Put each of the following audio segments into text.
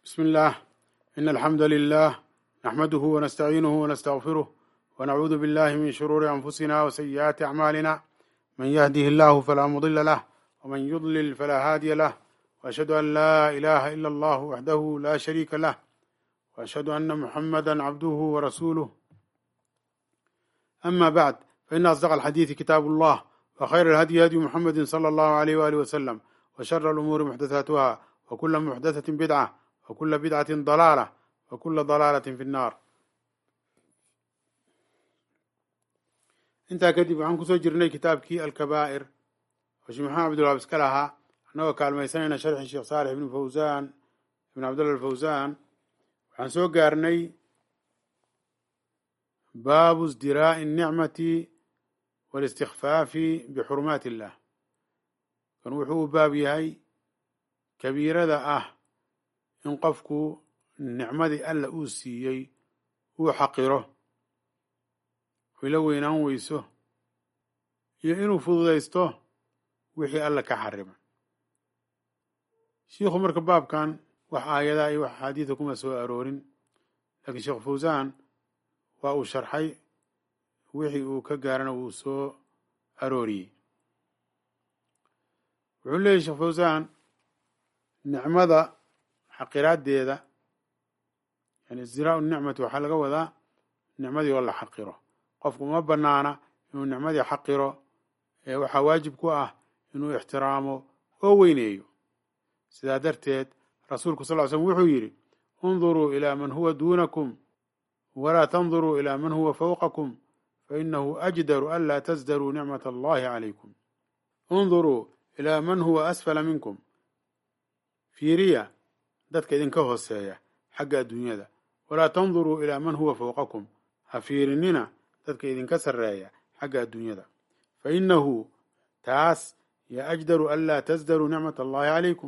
بسم الله إن الحمد لله نحمده ونستعينه ونستغفره ونعوذ بالله من شرور أنفسنا وسيئات أعمالنا من يهده الله فلا مضل له ومن يضلل فلا هادي له وأشهد أن لا إله إلا الله وحده لا شريك له وأشهد أن محمدا عبده ورسوله أما بعد فإن أصدق الحديث كتاب الله وخير الهدي هدي محمد صلى الله عليه وآله وسلم وشر الأمور محدثاتها وكل محدثة بدعة وكل بدعة ضلالة وكل ضلالة في النار intaa kadib waxaan kusoo jirnay kitaabkii alkabaa'ir oo sheekh maxamed cabdulwaab iska lahaa annagoo kaalmaysanayna sharxi sheekh saalix ibn fawsaan ibn cabdullah alfawsaan waxaan soo gaarnay baabu isdiraa'i الnicmati wاlistikfaafi bixurumaati illah kan wuxuu u baab yahay kabiirada ah in qofku nicmadii alla uu siiyey uu xaqiro ila weynaan weyso iyo inuu fududaysto wixii alla ka xarima shiikhu marka baabkan wax aayadaa iyo wax axaadiida kuma soo aroorin laakiin sheekh fawsaan waa uu sharxay wixii uu ka gaarana wuu soo arooriyey wuxuu leeyahy sheekh fawsaan nicmada xaqiraaddeeda yani isdiraau nicmati waxaa laga wadaa nicmadii oo la xaqiro qofku uma banaana inuu nicmadii xaqiro ee waxaa waajib ku ah inuu ixtiraamo oo weyneeyo sidaa darteed rasuulku sal ly slm wuxuu yidhi unduruu ilaa man huwa duunakum walaa tanduruu ilaa man huwa fawqakum fainahu ajdaru an laa tasdaruu nicmat allahi calaykum unduruu ilaa man huwa asfala minkum fiiriya dadka idinka hooseeya xagga adduunyada walaa tanduruu ilaa man huwa fawqakum ha fiirinina dadka idinka sarreeya xagga adduunyada fa innahu taas yo ajdaru an laa tasdaruu nicmat allahi calaykum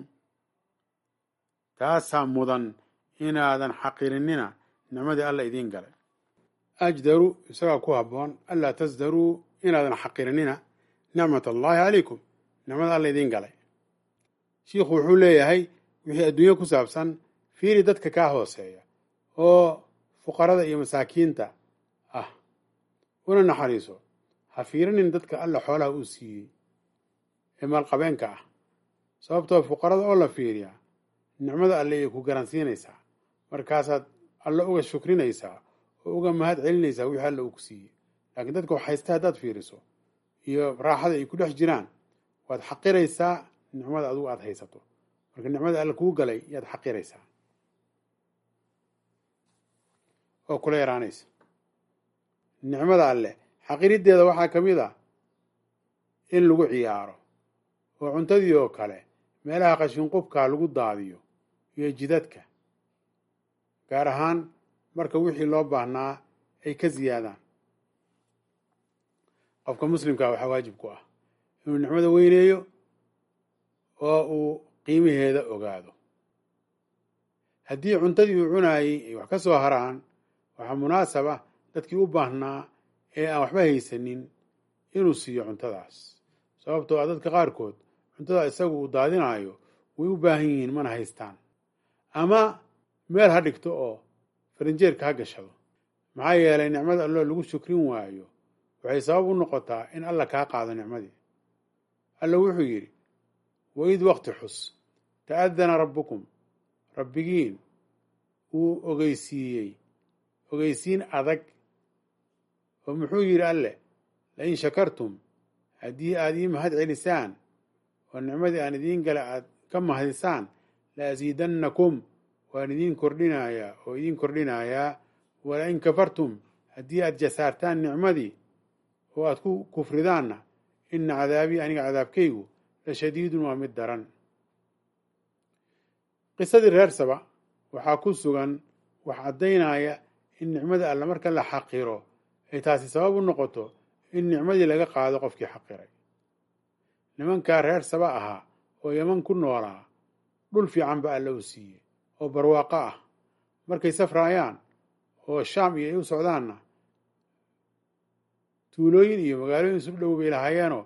taasaa mudan inaadan xaqirinina nicmadii alla idiin galay ajdaru isagaa ku habboon anlaa tasdaruu inaadan xaqirinina nicmat allahi calaykum nicmada alla idiin galay shiikhu wuxuu leeyahay wixii adduunye ku saabsan fiiri dadka kaa hooseeya oo fuqarada iyo masaakiinta ah una naxariiso ha fiirinin dadka alla xoolaha uu siiyey ee maalqabeenka ah sababtoo fuqarada oo la fiiriyaa nicmada alle ay ku garansiinaysaa markaasaad alle uga shukrinaysaa oo uga mahad celinaysaa wixii alle uu ku siiyey laakiin dadka wax haysta haddaad fiiriso iyo raaxada ay ku dhex jiraan waad xaqiraysaa nicmada adugu aada haysato marka nicmada alle kuu galay yaad xaqiraysaa oo kula yaraanaysa nicmada alleh xaqiriddeeda waxaa ka mid ah in lagu ciyaaro oo cuntadii oo kale meelaha qashinqubkaa lagu daadiyo iyo jidadka gaar ahaan marka wixii loo baahnaa ay ka siyaadaan qofka muslimkaa waxaa waajib ku ah inuu nicmada weyneeyo oo uu qiimaheeda ogaado haddii cuntadii uu cunaayey ay wax ka soo haraan waxaa munaasab ah dadkii u baahnaa ee aan waxba haysanin inuu siiyo cuntadaas sababtoo ah dadka qaarkood cuntada isagu uu daadinaayo way u baahan yihiin mana haystaan ama meel ha dhigto oo farinjeerka ha gashado maxaa yeelay nicmada alloo lagu shukrin waayo waxay sabab u noqotaa in alla kaa qaado nicmadii alla wuxuu yidhi waid waqti xus ta'adana rabbukum rabbigiin uu ogeysiiyey ogeysiin adag oo muxuu yidhi alleh lain shakartum haddii aad ii mahad celisaan oo nicmadii aan idiin gala aad ka mahdisaan la asiidannakum waan idiin kordhinayaa oo idiin kordhinayaa walain kafartum haddii aad jasaartaan nicmadii oo aad ku kufridaanna ina cadaabii aniga cadaabkaygu la shadiidun waa mid daran qisadii reer saba waxaa ku sugan wax caddaynaya in nicmada alla marka la xaqiro ay taasi sabab u noqoto in nicmadii laga qaado qofkii xaqiray nimankaa reer saba ahaa oo yaman ku noolaa dhul fiican ba alla u siiyey oo barwaaqo ah markay safraayaan oo shaam iyo ay u socdaanna tuulooyin iyo magaalooyin isu dhow bay lahaayeenoo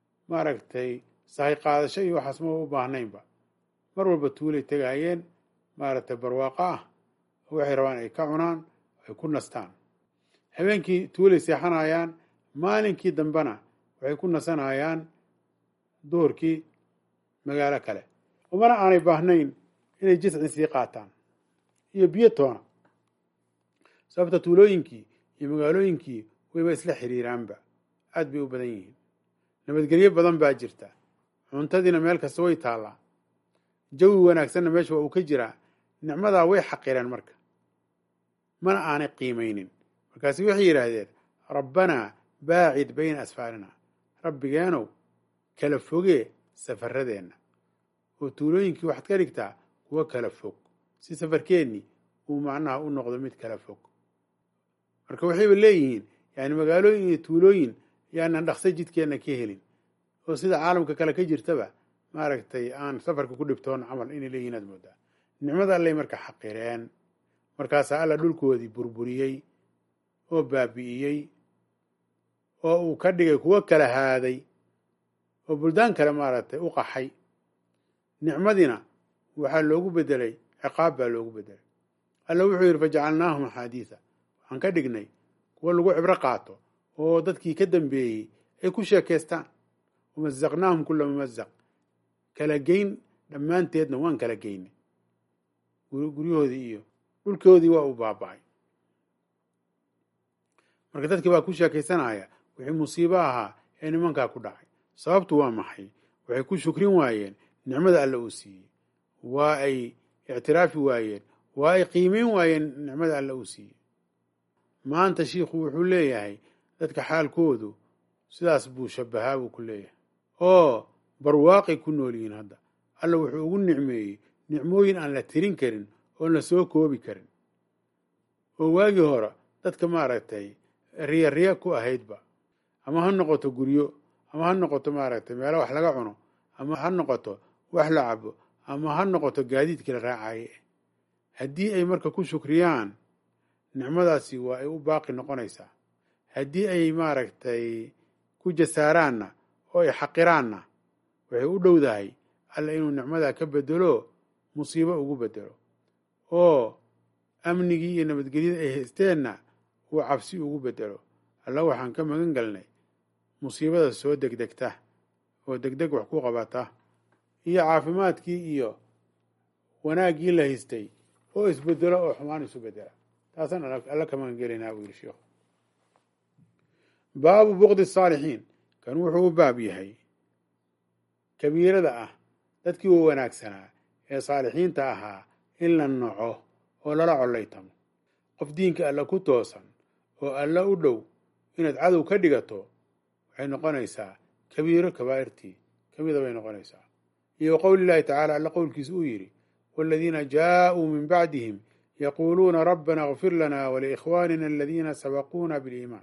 maaragtay sahay qaadasho iyo waxaas ma u baahnaynba mar walba tuulay tegaayeen maaragtay barwaaqo ah oo waxay rabaan ay ka cunaan ay ku nastaan habeenkii tuulay seexanayaan maalinkii dambena waxay ku nasanayaan duhurkii magaalo kale umana aanay baahnayn inay jisci sii qaataan iyo biyo toona sababta tuulooyinkii iyo magaalooyinkii wayba isla xiriiraanba aad bay u badan yihiin nabadgelyo badan baa jirta cuntadiina meel kasta way taallaa jawi wanaagsanna meesha waa uu ka jiraa nicmadaa way xaqireen marka mana aanay qiimaynin markaasi waxay yidhaahdeen rabbanaa baacid bayna asfaarina rabbigeenow kala fogee safaradeenna oo tuulooyinkii waxaad ka dhigtaa kuwo kala fog si safarkeennii uu macnaha u noqdo mid kala fog marka waxayba leeyihiin yani magaalooyin iyo tuulooyin yaanan dhaqso jidkeenna ka helin oo sida caalamka kale ka jirtaba maaragtay aan safarka ku dhibtoon camal inay leeyihin aad moodaa nicmada allay marka xaqireen markaasaa alla dhulkoodii burburiyey oo baabi'iyey oo uu ka dhigay kuwo kala haaday oo buldaan kale maaragtay u qaxay nicmadiina waxaa loogu bedelay ciqaab baa loogu bedelay alla wuxuu yidhi fajacalnaahum axaadiisa waxaan ka dhignay kuwo lagu cibro qaato oo dadkii ka dambeeyey ay ku sheekaystaan wamazaqnaahum kula mumazaq kala geyn dhammaanteedna waan kala geynay guryahoodii iyo dhulkoodii waa uu baaba'ay marka dadkii baa ku sheekaysanaya wixii musiibo ahaa ee nimankaa ku dhacay sababtu waa maxay waxay ku shukrin waayeen nicmada alle uu siiyey waa ay ictiraafi waayeen waa ay qiimeyn waayeen nicmada alle uu siiyey maanta shiikhu wuxuu leeyahay dadka xaalkoodu sidaas buu shabahaa buu ku leeyahay oo barwaaqay ku nool yihiin hadda alla wuxuu ugu nicmeeyey nicmooyin aan la tirin karin oon la soo koobi karin oo waagii hore dadka maaragtay riya riya ku ahaydba ama ha noqoto guryo ama ha noqoto maaragtay meelo wax laga cuno ama ha noqoto wax la cabo ama ha noqoto gaadiidkii la raacaye haddii ay marka ku shukriyaan nicmadaasi waa ay u baaqi noqonaysaa haddii ay maaragtay ku jasaaraanna oo ay xaqiraanna waxay u dhowdahay alla inuu nicmadaa ka bedelo musiibo ugu bedelo oo amnigii iyo nabadgelyada ay haysteenna uu cabsi ugu bedelo alla waxaan ka magan galnay musiibada soo degdegta oo degdeg wax ku qabata iyo caafimaadkii iyo wanaaggii la haystay oo isbedelo oo xumaan isu bedela taasaan alla ka magan gelaynaa buu yidhi sheikhu baabu bukdi saalixiin kan wuxuu u baab yahay kabiirada ah dadkii u wanaagsanaa ee saalixiinta ahaa in la naco oo lala collaytamo qof diinka alla ku toosan oo alla u dhow inaad cadow ka dhigato waxay noqonaysaa kabiiro kabaa'irtii ka mida bay noqonaysaa iyo qowli llahi tacaala alla qowlkiisa uu yidhi waaladiina jaaءuu min bacdihim yaquuluuna rabbana اغfir lana waliikhwanina aladiina sabaquuna biliimaan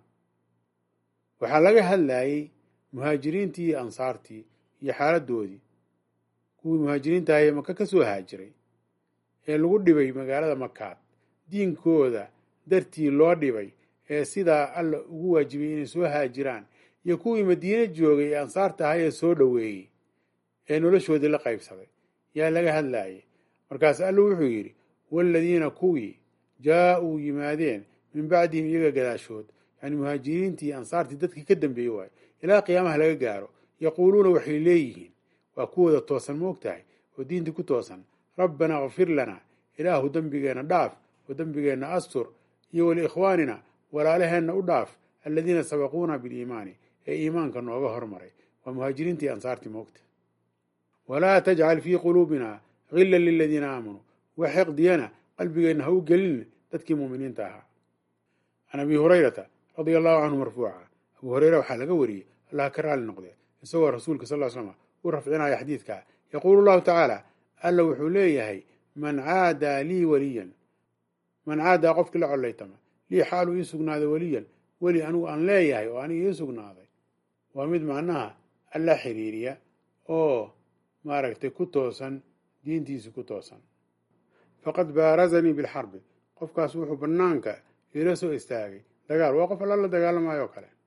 waxaa laga hadlayey muhaajiriintii iyo ansaartii iyo xaaladoodii kuwii muhaajiriinta ahee maka ka soo haajiray ee lagu dhibay magaalada makaad diinkooda dartii loo dhibay ee sidaa alla ugu waajibiyey inay soo haajiraan iyo kuwii madiine joogay ee ansaarta ahaa ee soo dhoweeyey ee noloshoodii la qaybsaday yaa laga hadlayay markaas alla wuxuu yidhi waaladiina kuwii jaa-uu yimaadeen min bacdihim iyaga gadaashood yani muhaajiriintii ansaartii dadkii ka dambeeyey waayo ilaa qiyaamaha laga gaaro yaquuluuna waxay leeyihiin waa kuwooda toosan moog tahay oo diintii ku toosan rabbanaa kfir lana ilaahu dembigeenna dhaaf oo dembigeenna astur iyo waliikhwaanina walaalaheenna u dhaaf aladiina sabaquuna biliimaani ee iimaanka nooga hormaray waa muhaajiriintii ansaartii moogta walaa tajcal fii quluubina gila liladiina aamanuu wax xiqdiyana qalbigeenna ha u gelin dadkii muuminiinta ahaa can abi hurayrata radia allahu canhu marfuuca abu hureyre waxaa laga wariyey allah ka raali noqdee isagoo rasuulka sal slm u rafcinaya xadiidka yaquulu llahu tacaala alla wuxuu leeyahay man caadaa lii waliyan man caadaa qofkii la collaytama lii xaaluu ii sugnaaday weliyan weli anigu aan leeyahay oo aniga ii sugnaaday waa mid macnaha alla xiriiriya oo maaragtay ku toosan diintiisi ku toosan faqad baarazanii bilxarbi qofkaas wuxuu bannaanka iila soo istaagay dagaal waa qof alla la dagaalamayo o kale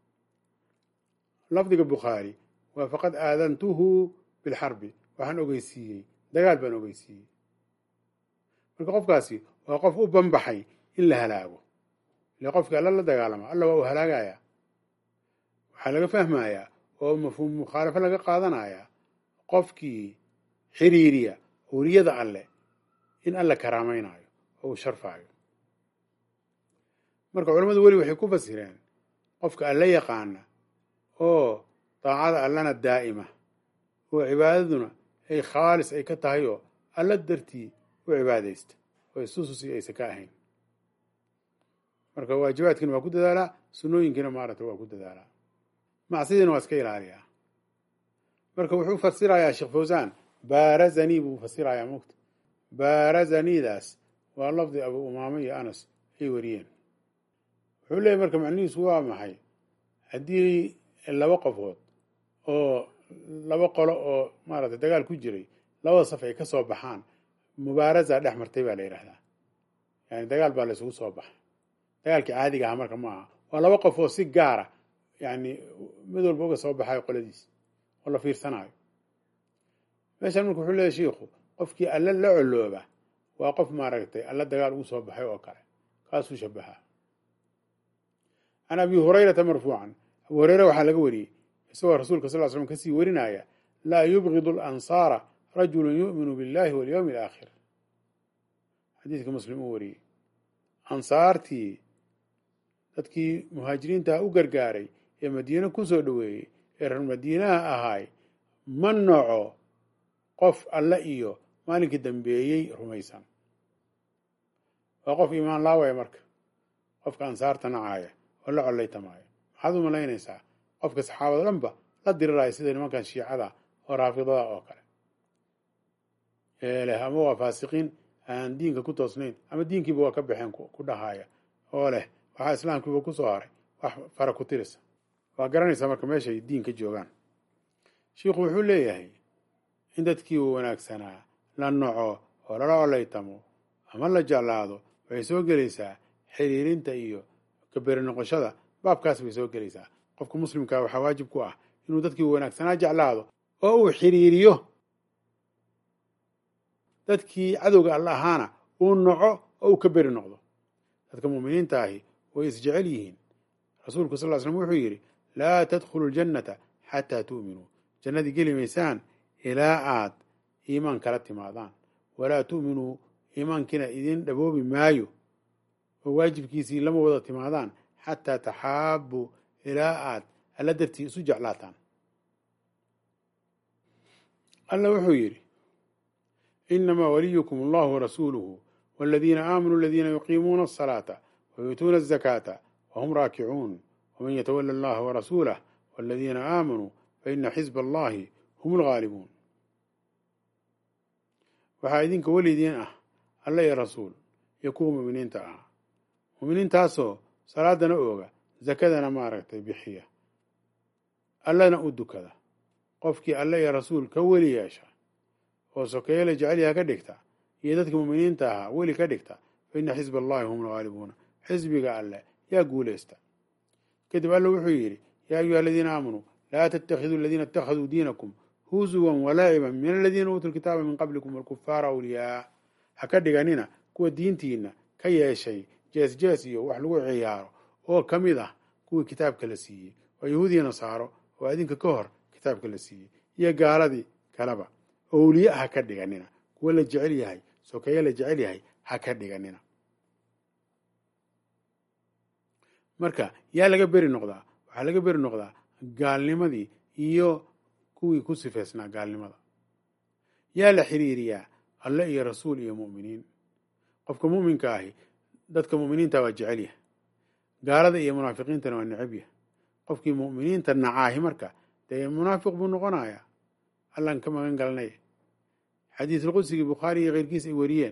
lafdiga bukhaari waa faqad aadantuhu bilxarbi waxaan ogeysiiyey dagaal baan ogeysiiyey marka qofkaasi waa qof u banbaxay in la halaago ile qofkii alla la dagaalama alla waa uu halaagaya waxaa laga fahmayaa oo mafhuum mukhaalafo laga qaadanayaa qofkii xiriiriya awliyada alle in alla karaamaynayo oo uu sharfaayo marka culammadu weli waxay ku fasireen qofka alla yaqaana oo daacada allana daa'ima oo cibaadaduna ay khaalis ay ka tahay oo alla dartii u cibaadaysta oo isususi aysan ka ahayn marka waajibaadkiina waa ku dadaalaa sunnooyinkiina maaragta waa ku dadaalaa macsidiina waa iska ilaaliyaa marka wuxuu fasirayaa sheekh fawsaan baarazanii buu fasirayaa mugta baarazaniidaas waa lafdi abu umaame iyo anas ay wariyeen wuxuu leeyahy marka macnihiisu waa maxay haddii laba qofood oo laba qolo oo maaragtay dagaal ku jiray labada saf ay ka soo baxaan mubaaraza dhex martay baa la yidhahdaa yani dagaal baa la isugu soo baxay dagaalkii caadiga aha marka ma aha waa laba qof oo si gaara yani mid walba uga soo baxayo qoladiis oo la fiirsanayo meeshan marka wuxuu leeyahy shiikhu qofkii alla la colooba waa qof maaragtay alla dagaal ugu soo baxay oo kale kaasuu shabahaa can abi hurayrata marfuucan abu hureyre waxaa laga wariyey isagoo rasuulka sal l slm kasii warinaya laa yubgidu alansaara rajulu yu'minu billahi walyowmi alaakhir xadiidka muslim uu wariyey ansaartii dadkii muhaajiriintaha u gargaaray ee madiine ku soo dhoweeyey ee reer madiinaha ahaay ma noco qof alle iyo maalinkii dambeeyey rumaysan waa qof iimaan laawaya marka qofka ansaarta nacaaya oo la collaytamaayo maxaad u malaynaysaa qofka saxaabada dhanba la diriraya sida nimankan shiicada oo raafidada oo kale ee leh ama waa faasiqiin aan diinka ku toosnayn ama diinkiiba waa ka baxeen ku dhahaaya oo leh waxaa islaamkiiba ku soo haray wax fara ku tirisa waa garanaysaa marka meeshay diinka joogaan shiikhu wuxuu leeyahay in dadkii uu wanaagsanaa la noco oo lala collaytamo ama la jeclaado waxay soo gelaysaa xiriirinta iyo kaberi noqoshada baabkaas bay soo gelaysaa qofka muslimkaa waxaa waajib ku ah inuu dadkii uu wanaagsanaa jeclaado oo uu xiriiriyo dadkii cadowga alla ahaana uu noco oo uu ka beri noqdo dadka muuminiinta ahi way isjecel yihiin rasuulku sal ly slm wuxuu yidhi laa tadkhulu ljannata xataa tu'minuu jannadii geli maysaan ilaa aad iimaan kala timaadaan walaa tu'minuu iimaankiina idin dhaboobi maayo oo waajibkiisii lama wada timaadaan xataa taxaabuu ilaa aad alla dartii isu jeclaataan alla wuxuu yidhi inamaa waliyukum allahu warasuuluhu waladiina aamanuu aladiina yuqiimuuna asalaata wayuutuuna azakaata wahum raakicuun waman yatawala allaha warasuulah waladiina aamanuu faina xisba allahi hum algaalibuun waxaa idinka welidiin ah alla iyo rasuul iyo kuwa mu'miniinta ah mu'miniintaasoo salaadana ooga zakadana maaragtay bixiya allana u dukada qofkii alle iyo rasuul ka weli yeesha oo sokeeyela jecelyaha ka dhigta iyo dadka mu'miniinta ahaa weli ka dhigta fa ina xisba allahi hum algaalibuuna xisbiga alle yaa guulaysta kadib alle wuxuu yidhi yaa ayuha aladiina aamanuu laa tattakhiduu aladiina ittakhaduu diinakum huzuwan walaaciban min aladiina uutuu lkitaaba min qablikum walkufaara awliyaa ha ka dhiganina kuwa diintiina ka yeeshay jees jees iyo wax lagu ciyaaro oo ka mid ah kuwii kitaabka la siiyey oo yahuudiya nasaaro oo adinka ka hor kitaabka la siiyey iyo gaaladii kaleba owliye ha ka dhiganina kuwa la jecel yahay sokeeye la jecel yahay ha ka dhiganina marka yaa laga beri noqdaa waxaa laga beri noqdaa gaalnimadii iyo kuwii ku sifeysnaa gaalnimada yaa la xiriiriyaa alle iyo rasuul iyo mu'miniin qofka mu'minka ahi dadka mu'miniinta waa jecel yahay gaalada iyo munaafiqiintana waa necab yahay qofkii mu'miniinta nacaahi marka dee munaafiq buu noqonayaa allaan ka magan galanaya xadiisulqudsigii bukhaari iyo keyrkiis ay wariyeen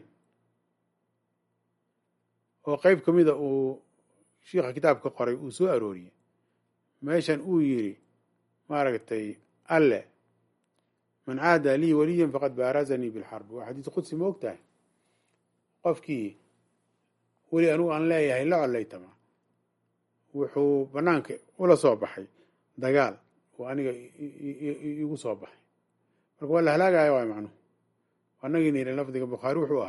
oo qeyb ka mida uu shiikha kitaabka qoray uu soo arooriyey meeshan uu yidhi maaragtay alle man caada lii waliyan faqad baarazanii bilxarbi waa xadiis qudsi ma og tahay qofkii weli anugu aan leeyahay la collaytama wuxuu banaanka ula soo baxay dagaal oo aniga igu soo baxay marka waa la halaagaya waay macnuhu anagina yidhi lafdiga bukhaari wuxuu ahaa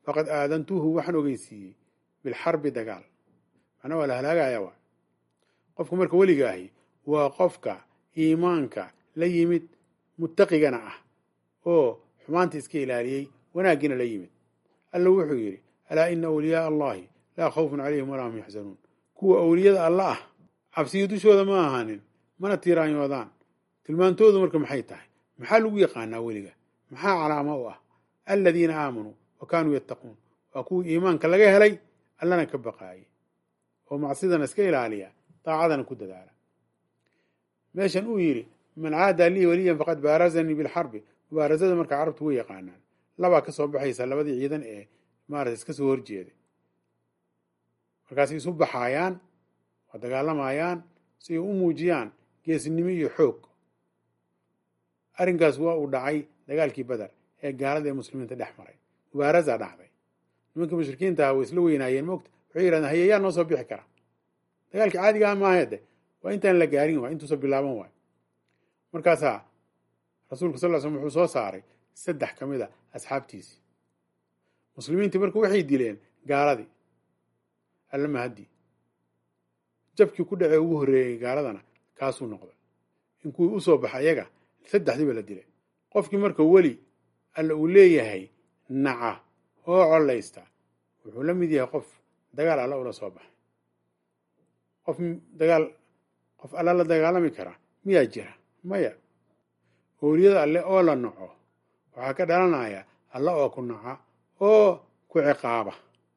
faqad aadantuhu waxaan ogeysiiyey bilxarbi dagaal macnaa waa la halaagaya waa qofka marka weligaahi waa qofka iimaanka la yimid muttaqigana ah oo xumaanta iska ilaaliyey wanaaggiina la yimid alla wuxuu yidhi alaa ina awliyaaa allahi laa khawfun calayhim walaa hum yaxzanuun kuwa awliyada alla ah cabsiyo dushooda ma ahaanin mana tiiraanyoodaan tilmaantoodu marka maxay tahay maxaa lagu yaqaanaa weliga maxaa calaamo u ah aladiina aamanuu wa kaanuu yattaquun waa kuwii iimaanka laga helay allana ka baqaayay oo macsidana iska ilaaliya daacadana ku dadaala meeshan uu yidhi man caadaa lii weliyan faqad baarazanii bilxarbi mubaarasada marka carabtu way yaqaanaan labaa ka soo baxaysa labadii ciidan ee maarata iska soo horjeeday markaasay isu baxaayaan waa dagaalamayaan si ay u muujiyaan geesnimo iyo xoog arrinkaas waa uu dhacay dagaalkii beder ee gaalada ee muslimiinta dhex maray mubaarasaa dhacday nimanka mushrikiinta ah way isla weynaayeen moogta waxay yidhahdeen hayeyaa noo soo bixi kara dagaalkii caadiga ah maaheede waa intaan la gaarin waay intuusa bilaaban waay markaasaa rasuulka sal l slm wuxuu soo saaray saddex ka mid a asxaabtiisii muslimiintii marka waxay dileen gaaladii alla mahadii jabkii ku dhacee ugu horreeyey gaaladana kaasuu noqday in kuwii u soo baxa iyaga saddexdiiba la dilay qofkii marka weli alla uu leeyahay naca oo collaysta wuxuu la mid yahay qof dagaal alla ula soo baxay qof dagaal qof alla la dagaalami kara miyaa jira maya owliyada alle oo la naco waxaa ka dhalanaya alla oo ku naca oo ku ciqaaba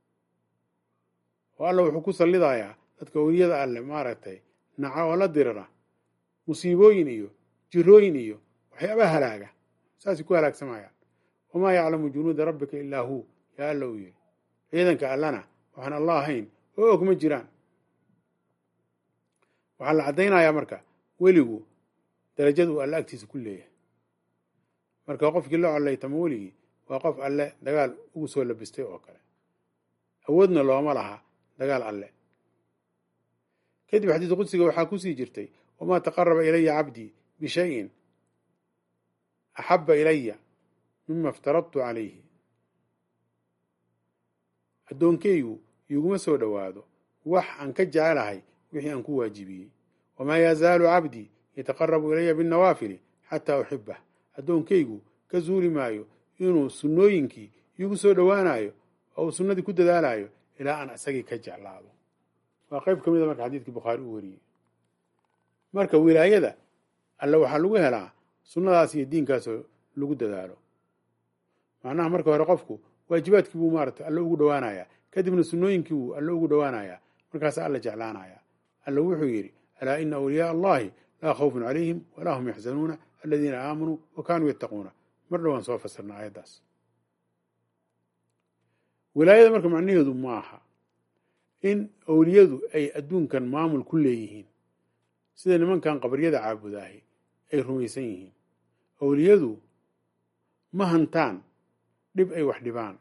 oo alla wuxuu ku sallidayaa dadka owliyada alle maaragtay naca oo la dirira musiibooyin iyo jirooyin iyo waxyaabaha halaaga saasay ku halaagsamayaan wamaa yaclamu junuuda rabbika ilaa huu yaa alla uu yidhi ciidanka allana waxaan allah ahayn oo og ma jiraan waxaa la caddaynayaa marka weligu darajada uu alle agtiisa ku leeyahay marka qofkii la collaytama weligii waa qof alle dagaal ugu soo labistay oo kale awoodna looma laha dagaal alle kadib xadiis qudsiga waxaa kusii jirtay wamaa taqaraba ilaya cabdii bishayin axaba ilaya mima iftaradtu calayhi addoonkeygu iiguma soo dhowaado wax aan ka jecelahay wixii aan ku waajibiyey wamaa yazaalu cabdii yataqarabu ilaya binnawaafili xataa uxibah addoonkeygu ka zuuli maayo inuu sunnooyinkii iigu soo dhowaanayo oo uu sunnadii ku dadaalayo ilaa aan isagii ka jeclaado waa qayb ka mid a marka xadiidkii bukhaari uu wariyey marka wilaayada alle waxaa lagu helaa sunnadaas iyo diinkaasoo lagu dadaalo macnaha marka hore qofku waajibaadkii buu maarata alle ugu dhowaanayaa kadibna sunnooyinkii buu alle ugu dhowaanayaa markaasa alla jeclaanaya alle wuxuu yidhi alaa ina awliyaaa allahi laa khawfun calayhim walaa hum yaxzanuuna aladiina aamanuu wa kaanuu yattaquuna mar dhowaan soo fasirna aayaddaas wilaayada marka macnaheedu ma aha in awliyadu ay adduunkan maamul ku leeyihiin sida nimankan qabaryada caabudaahi ay rumaysan yihiin awliyadu ma hantaan dhib ay wax dhibaan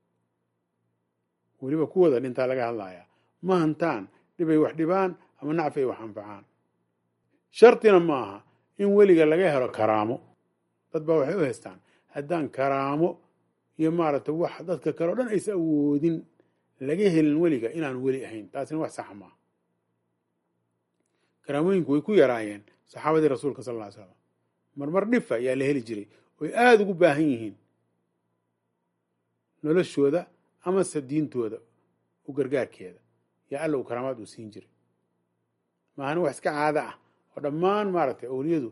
weliba kuwooda dhintaa laga hadlayaa ma hantaan dhib ay wax dhibaan ama nacfi ay wax anfacaan shartina ma aha in weliga laga helo karaamo dad baa waxay u haystaan haddaan karaamo iyo maaragtay wax dadka kale o dhan aysa awoodin laga helin weliga inaanu weli ahayn taasina wax saxa maaha karaamooyinku way ku yaraayeen saxaabadii rasuulka sal ly slam marmar dhifa ayaa la heli jiray oy aada ugu baahan yihiin noloshooda amase diintooda u gargaarkeeda yaa alla uu karaamaad uu siin jiray maahana wax iska caado ah oo dhammaan maaragtay awliyadu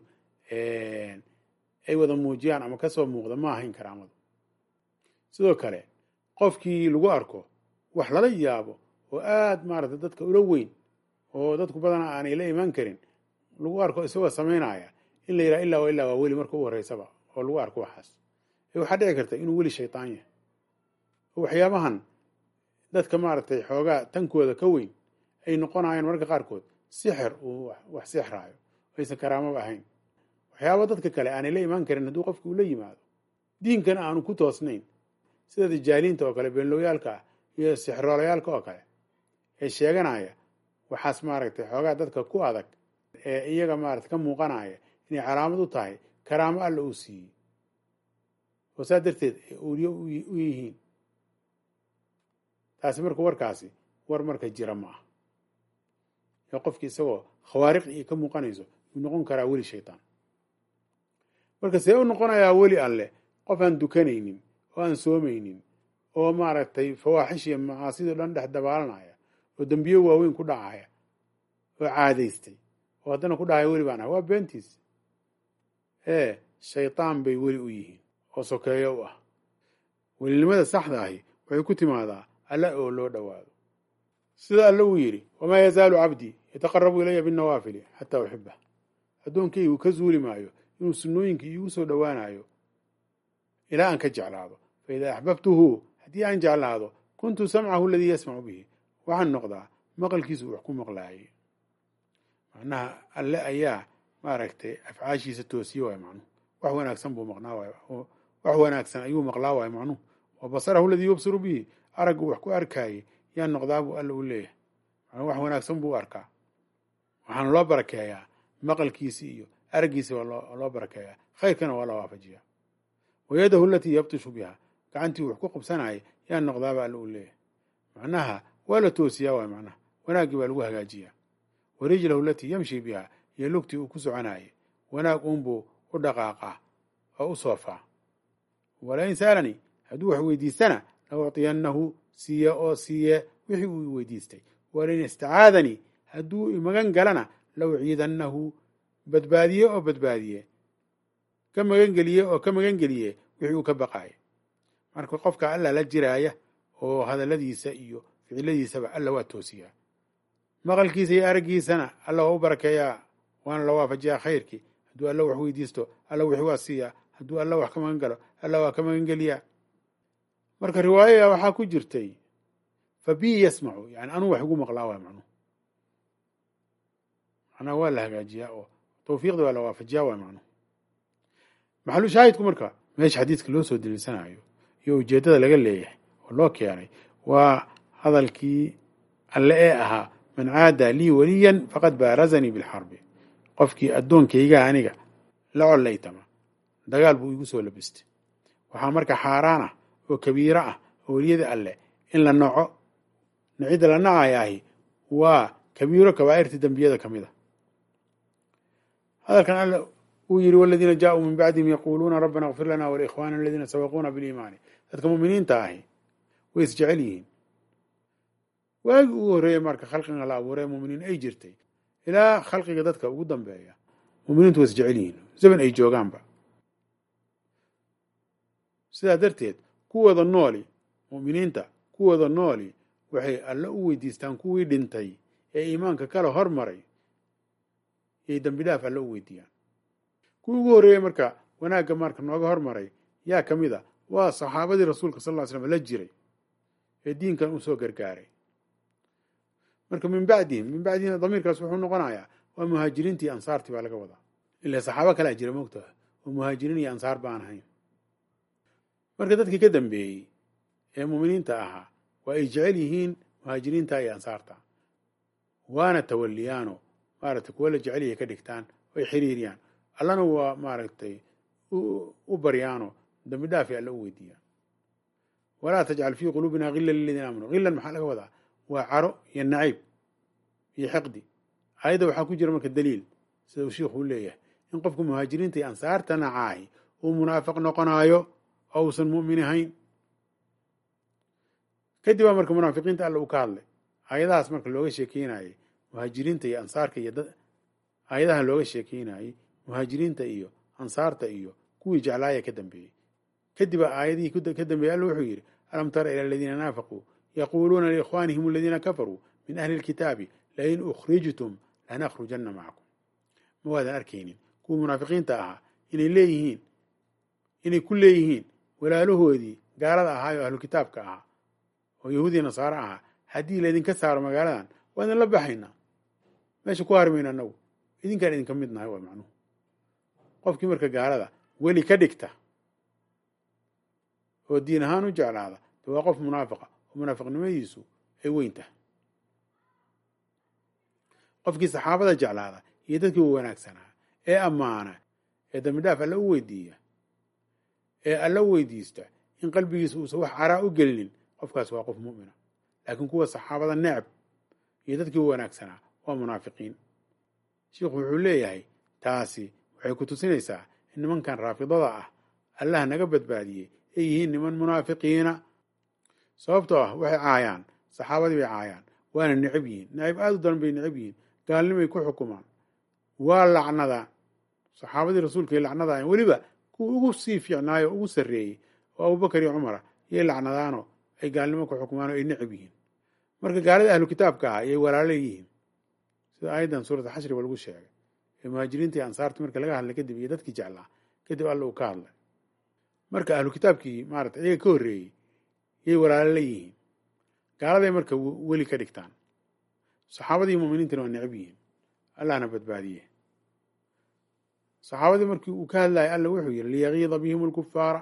ay wada muujiyaan ama kasoo muuqda ma ahayn karaamadu sidoo kale qofkii lagu arko wax lala yaabo oo aada maaragtay dadka ula weyn oo dadku badanaa aanay la imaan karin lagu arko isagoo samaynaya in la yidhaha illaa wa illaa waa weli marka u horreysaba oo lagu arko waxaas ee waxaa dhici karta inuu weli shaytaan yahay oo waxyaabahan dadka maaragtay xoogaa tankooda ka weyn ay noqonayaan mararka qaarkood sixir uu wax sixraayo aysan karaamaba ahayn waxyaaba dadka kale aanay la imaan karin hadduu qofki uu la yimaado diinkana aanu ku toosnayn sida dijaaliinta oo kale beenlowyaalka ah iyo sixroolayaalka oo kale ee sheeganaya waxaas maaragtay xoogaa dadka ku adag ee iyaga maarata ka muuqanaya inay calaamad u tahay karaamo alla uu siiyey oo saa darteed ay awliye u yihiin taasi marka warkaasi war marka jira ma ah ee qofki isagoo khawaariq iyo ka muuqanayso yuu noqon karaa weli shaytaan marka see u noqonayaa weli alleh qof aan dukanaynin oo aan soomaynin oo maaragtay fawaaxish iyo macaasido dhan dhex dabaalanaya oo dembiyo waaweyn ku dhacaya oo caadaystay oo haddana ku dhahaya weli baan ah waa beentiis ee shaytaan bay weli u yihiin oo sokeeyo u ah welinimada saxda ahi waxay ku timaadaa alle oo loo dhowaado sida alle uu yidhi wamaa yazaalu cabdii yataqarabu ilaya binnawaafili xataa uxibah addoonkaygu ka zuuli maayo inuu sunnooyinka iigu soo dhowaanayo ilaa aan ka jeclaado fa idaa axbabtuhu haddii aan jeclaado kuntu samcahu aladii yasmacu bihi waxaan noqdaa maqalkiisu wax ku maqlaayay macnaha alle ayaa maaragtay afcaashiisa toosiye waay macnuhu wax wanaagsan buu maqnaa waay wax wanaagsan ayuu maqlaa waay macnuhu wa basarahu aladii yubsiru bihi araggu wax ku arkaayey yaa noqdaa buu alle u leeyahay macnuu wax wanaagsan buu arkaa waxaana loo barakeeyaa maqalkiisi iyo araggiisi waa loo barakeeyaa khayrkana waa la waafajiyaa wa yadahu alatii yabtishu biha gacantii wax ku qabsanayay yaa noqdaaba alle u leeyahay macnaha waa la toosiyaa waay macnaha wanaaggii baa lagu hagaajiyaa wa rijlahu alatii yamshi biha iyo lugtii uu ku soconaayay wanaag uunbuu u dhaqaaqaa oo u soofaa walain saalanii hadduu wax weydiistana la ucطiyannahu siiye oo siiye wixii uu weydiistay walain istacaadanii hadduu magan galana la uciidannahu badbaadiye oo badbaadiye ka magangeliye oo ka magangeliye wixii uu ka baqaaya marka qofka alla la jiraaya oo hadalladiisa iyo ficiladiisaba alla waa toosiyaa maqalkiisa iyo araggiisana alla waa u barakeeyaa waana la waafajiyaa khayrkii hadduu alla wax weydiisto alla wixii waa siiyaa hadduu alla wax ka magan galo alla waa ka magangeliyaa marka riwaayaya waxaa ku jirtay fa bi yasmacu yani anuu wax igu maqlaa waay macnuhu macnaha waa la hagaajiyaa oo tawfiiqda waa la waafajiyaa waay macnuhu maxalu shaahidku marka meesha xadiidka loo soo daliilsanayo iyo ujeeddada laga leeyahay oo loo keenay waa hadalkii alle ee ahaa man caada lii waliyan faqad baarazanii bilxarbi qofkii addoonkaygaa aniga la collaytama dagaal buu igu soo labistay waxaa marka xaaraan ah oo kabiiro ah oo weliyada alleh in la naco nacidda la nacayaahi waa kabiiro kabaa'irta dembiyada ka mid a hadalkan alle uu yidhi waladiina jaauu min bacdihim yaquuluuna rabbana kfir lana walikhwana aladiina sabaquuna biliimaani dadka mu'miniinta ahi way isjecel yihiin waagii ugu horreeyey marka khalqiga la abuuray muminiin ay jirtay ilaa khalqiga dadka ugu dambeeya muminiintu way isjecel yihiin zaman ay joogaanba sidaa darteed kuwooda nooli mu'miniinta kuwooda nooli waxay alle u weydiistaan kuwii dhintay ee iimaanka kala hormaray yay dembi dhaaf alle u weydiiyaan kuwii ugu horreeyey marka wanaagga marka nooga hormaray yaa ka mid a waa saxaabadii rasuulka sal ll ly slam la jiray ee diinkan u soo gargaaray marka min bacdihim min bacdihim damiirkaas wuxuu noqonayaa waa muhaajiriintii ansaartii baa laga wadaa ila saxaabo kalea jira moogtaha oo muhaajiriin iyo ansaar baan ahayn marka dadkii ka dambeeyey ee muuminiinta ahaa waa ay jecel yihiin muhaajiriinta iyo ansaarta waana tawaliyaano maaragtay kuwa la jecel yahay ka dhigtaan oy xiriiriyaan allana waa maaragtay u baryaano dambi dhaafay alla u weydiiyaan walaa tajcal fii quluubina hila liladiina aamanuu hilan maxaa laga wadaa waa caro iyo nacayb iyo xiqdi aayadda waxaa ku jira marka daliil sida uu shiikhuu leeyahay in qofka muhaajiriinta iyo ansaarta nacaahi uu munaafiq noqonaayo oo uusan mu'min ahayn kadib baa marka munaafiqiinta alla uu ka hadlay aayadahaas marka looga sheekeynayey muhaajiriinta iyo ansaarka iyo aayadahan looga sheekeynayey muhaajiriinta iyo ansaarta iyo kuwii jeclaaya ka dambeeyey kadib baa aayadihii ka dambeeyey alla wuxuu yidhi alam tara ila aladiina naafaquu yaquuluuna liikhwaanihim aladiina kafaruu min ahli lkitaabi lain ukhrijtum lanakhrujanna macakum ma waadan arkaynin kuwii munaafiqiinta ahaa inay leeyihiin inay ku leeyihiin walaalahoodii gaalada ahaayo ahlu kitaabka ahaa oo yahuudiya nasaare ahaa haddii laydinka saaro magaaladan waa idin la baxaynaa meesha ku harmayna anagu idinkaan idinka mid nahay waa macnuhu qofkii marka gaalada weli ka dhigta oo diin ahaan u jeclaada de waa qof munaafiqa oo munaafiqnimadiisu ay weyn tahay qofkii saxaabada jeclaada iyo dadkii u wanaagsanaa ee ammaana ee dambi dhaaf alla u weydiiya ee alla u weydiista in qalbigiisa uusan wax caraa u gelinin qofkaas waa qof mu'mina laakiin kuwa saxaabada necab iyo dadkii u wanaagsanaa waa munaafiqiin sheikhu wuxuu leeyahay taasi waxay ku tusinaysaa in nimankan raafidada ah allah naga badbaadiyey ay yihiin niman munaafiqiina sababtoo ah waxay caayaan saxaabadii bay caayaan waana necab yihiin necab aada u daran bay necab yihiin gaalnimay ku xukumaan waa lacnadaan saxaabadii rasuulkay lacnadaayeen weliba kuwa ugu sii fiicnaayo ugu sarreeyey oo abubakar iyo cumara yay lacnadaanoo ay gaalnimo ku xukumaan oo ay necab yihiin marka gaalada ahlu kitaabka ah ayay walaalo yihiin sida aayaddan suurata xashri ba lagu sheegay ee muhaajiriinta iyo ansaartii marka laga hadlay kadib iyo dadkii jeclaa kadib alla uu ka hadlay marka ahlu kitaabkii maarata iyaga ka horreeyey yay walaalo la yihiin gaaladay marka weli ka dhigtaan saxaabadii muminiintana waa necab yihiin allahna badbaadiye saxaabadii markii uu ka hadlayay alla wuxuu yidhi liyagiida bihim alkufaara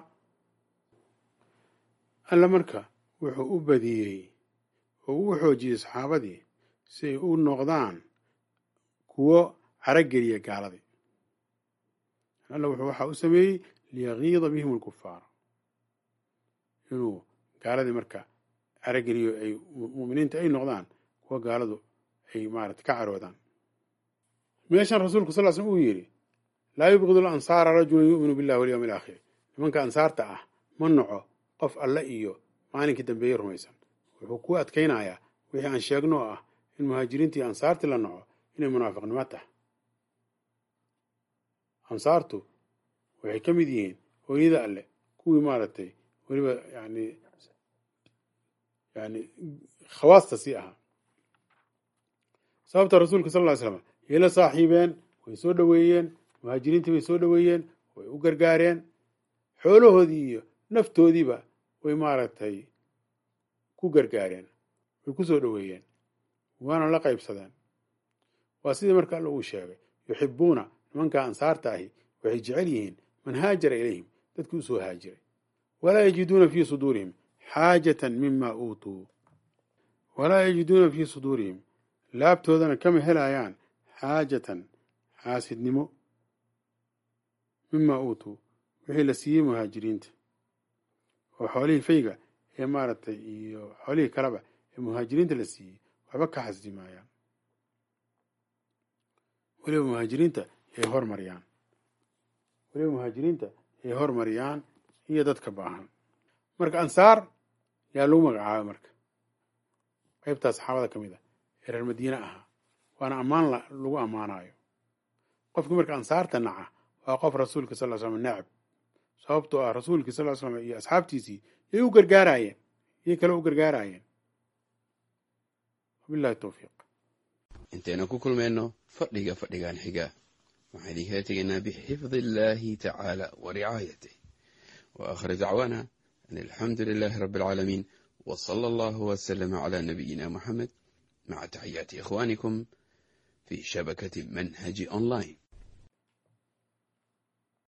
alla marka wuxuu u badiyey oo u xoojiyey saxaabadii si ay u noqdaan kuwo carageliya gaaladii alla wuxuu waxaa u sameeyey liyagiida bihim alkufaara inuu gaaladii marka carageliyo ay muminiinta ay noqdaan kuwa gaaladu ay maarata ka caroodaan meeshan rasuulku sal slm uu yidhi laa yubqidu lansaara rajulun yu'minu billahi walyawmi alaakhir nimanka ansaarta ah ma noco qof alle iyo maalinkii dambeeye rumaysan wuxuu ku adkaynayaa wixii aan sheegno oo ah in muhaajiriintii ansaartii la noco inay munaafiqnimo tahay ansaartu waxay ka mid yihiin hooyada alle kuwii maaragtay weliba yani yani khawaasta sii ahaa sababta rasuulka sal ly slam yay la saaxiibeen way soo dhoweeyeen muhaajiriintii bay soo dhoweeyeen way u gargaareen xoolahoodii iyo naftoodiiba way maaragtay ku gargaareen way ku soo dhoweeyeen waana la qaybsadeen waa sidii marka alla uu sheegay yuxibuuna nimanka ansaarta ahi waxay jecel yihiin man haajara ilayhim dadkii usoo haajiray walaa yajiduuna fii suduurihim xaajatan mima uutuu walaa yajiduuna fii suduurihim laabtoodana kama helayaan xaajatan xaasidnimo mima uutuu wixii la siiyey muhaajiriinta oo xoolihii fayga ee maaragtay iyo xoolihii kaleba ee muhaajiriinta la siiyey waxba ka xasdi maayaan weliba muhaajiriinta yay hormariyaan weliba muhaajiriinta yay hormariyaan iyo dadka baahan marka ansaar yaa lagu magacaabay marka qaybtaa saxaabada ka mid a ee reer madiine ahaa waana ammaan lagu ammaanayo qofkii marka ansaarta naca waa qof rasuulka sal ly slam necab sababtoo ah rasuulkii sal ly slam iyo asxaabtiisii yay u gargaaraayeen yay kale u gargaaraayeen wabillahi towfiiq intaynu ku kulmayno fadhiga fadhigan xiga waxaan idinkala tegaynaa bixifdi illaahi tacaala wa ricaayatih wa aakhir dacwaana an alxamdu lilaahi rabbi alcaalamiin wa sala allahu wasalama calaa nabiyina moxamed maca taxiyaati ikhwaanikum fi shabakati manhaji online